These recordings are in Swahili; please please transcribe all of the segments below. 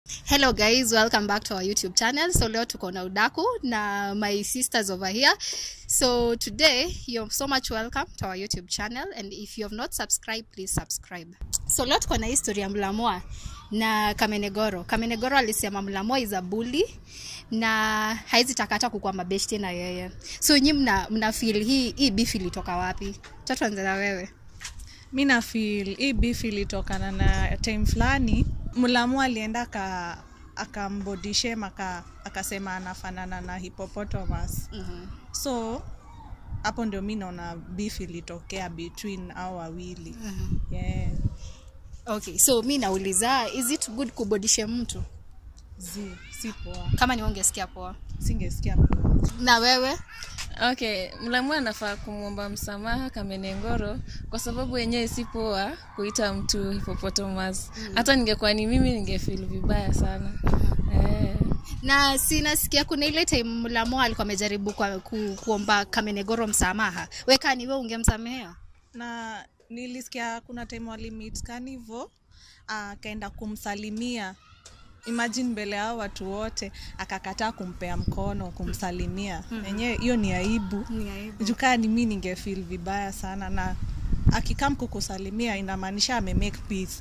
hello guys welcome back to our youtube channel so leo tuko na udaku na my sisters over here so today you're so much welcome to our youtube channel and if you have not subscribed please subscribe so leo tuko na history ya mlamwa na kamenegoro kamenegoro alisema mlamwa is a bully na haizi takata kukua mabeshti na yeye so nyi mna, mna feel hii hii beef ilitoka wapi tatuanze na wewe mi na feel hii beef ilitokana na time fulani mlamu alienda aka akambodishem aka, akasema anafanana na hippopotamus mm-hmm. so hapo ndio mi naona beef ilitokea between au wawili Mm-hmm. yeah. okay so mi nauliza is it good kubodishe mtu zi si poa kama ni ungesikia poa singesikia poa na wewe okay mlamu anafaa kumwomba msamaha kamenengoro kwa sababu yenyewe si poa kuita mtu hippopotamus hata ningekuwa ni mimi ningefil vibaya sana eh. na sinasikia kuna ile time mlamo alikuwa amejaribu kwa, ku, kuomba kamenegoro msamaha wekani we ungemsamehea na nilisikia kuna time walimit kanivo akaenda kumsalimia imagine mbele yao watu wote akakataa kumpea mkono kumsalimia enyewe hiyo ni aibu jukaa ni mi ningefil vibaya sana na akikam kukusalimia inamaanisha amemake peace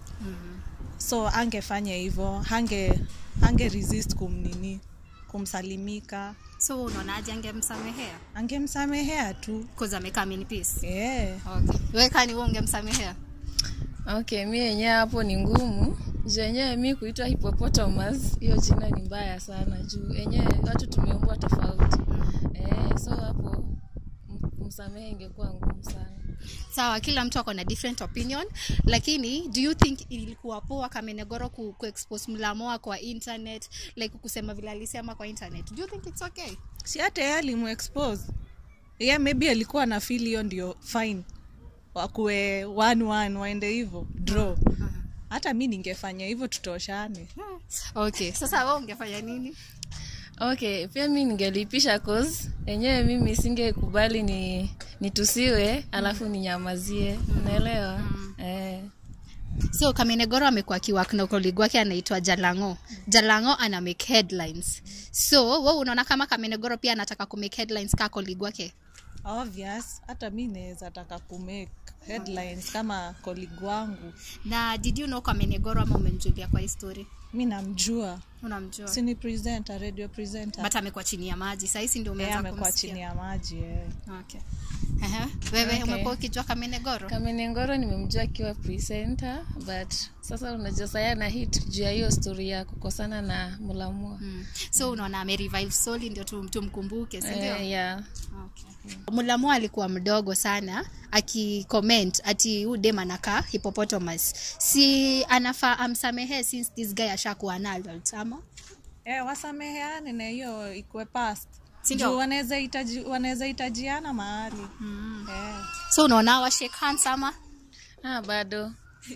so angefanya hivyo hange hange resist kumnini kumsalimika so unaonaje angemsamehea angemsamehea tu bcause amekaa in peace yeah. okay. wekani we ungemsamehea okay mi yenyewe hapo ni ngumu juu yenyewe mi kuitwa hippopotamus hiyo jina ni mbaya sana juu yenyewe watu tumeumbwa tofauti eh, so hapo m- kumsamehe ingekuwa ngumu sana sawa kila mtu ako na different opinion lakini do you think ilikuwa poa kamenegoro ku, kuexpose mlamoa kwa internet like kusema vile alisema kwa internet do you think it's okay si hata yeye alimuexpose ye maybe alikuwa na feel hiyo ndio fine wakuwe one one waende hivyo draw hata mi ningefanya hivyo tutoshane okay sasa we ungefanya nini okay pia mi ningelipisha cause yenyewe mimi singekubali ni nitusiwe alafu ninyamazie unaelewa eh. so kamenegoro amekuwa akiwak na koligi wake anaitwa jalango jalango ana make headlines so we unaona kama kamenegoro pia anataka kumake headlines kaa koligi wake obvious hata mi naweza taka kumake headlines kama colleague wangu na did you know kamenegoro ama umemjulia kwa histori mi namjua unamjua si ni presenter radio presenter but amekuwa chini ya maji sahisi ndio Yeye umeanza amekuwa chini kumsikia ya maji yeah. okay. Aha. wewe Okay. umekuwa ukijua kamenegoro kamenengoro nimemjua akiwa presenter but sasa unajua saya na hit juu ya hiyo story ya kukosana na mulamua mm. so unaona amerevive soli ndio tum- tumkumbuke sindio eh, yeah. okay. mulamu alikuwa mdogo sana akicomment ati huu dem anakaa hippopotamus si anafaa amsamehe since this guy ashakuwa an adult ama Eh, wasameheane na hiyo ikuwe past Si ndio? Juu wanaweza hitaji wanaweza hitajiana mahali mm. eh. so unaona wa shake hands ama ah, bado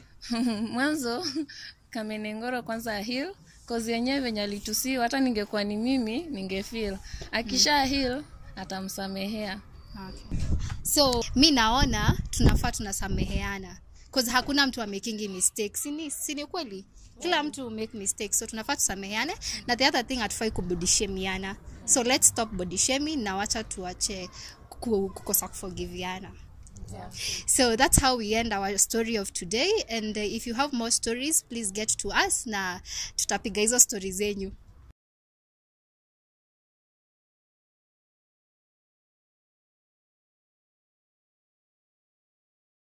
mwanzo kamenengoro kwanza hil kozi yenyewe venye alitusiwa hata ningekuwa ni mimi ningefil akisha hil atamsamehea okay. so mi naona tunafaa tunasameheana cause hakuna mtu amekingi mistakes sini, sini kweli kila mtu make mistakes so tunafaa tusameheane na the other thing hatufai kubodishemiana so let's stop body shaming na wacha tuache ku- kukosa kuforgiviana so that's how we end our story of today and uh, if you have more stories please get to us na tutapiga hizo story zenyu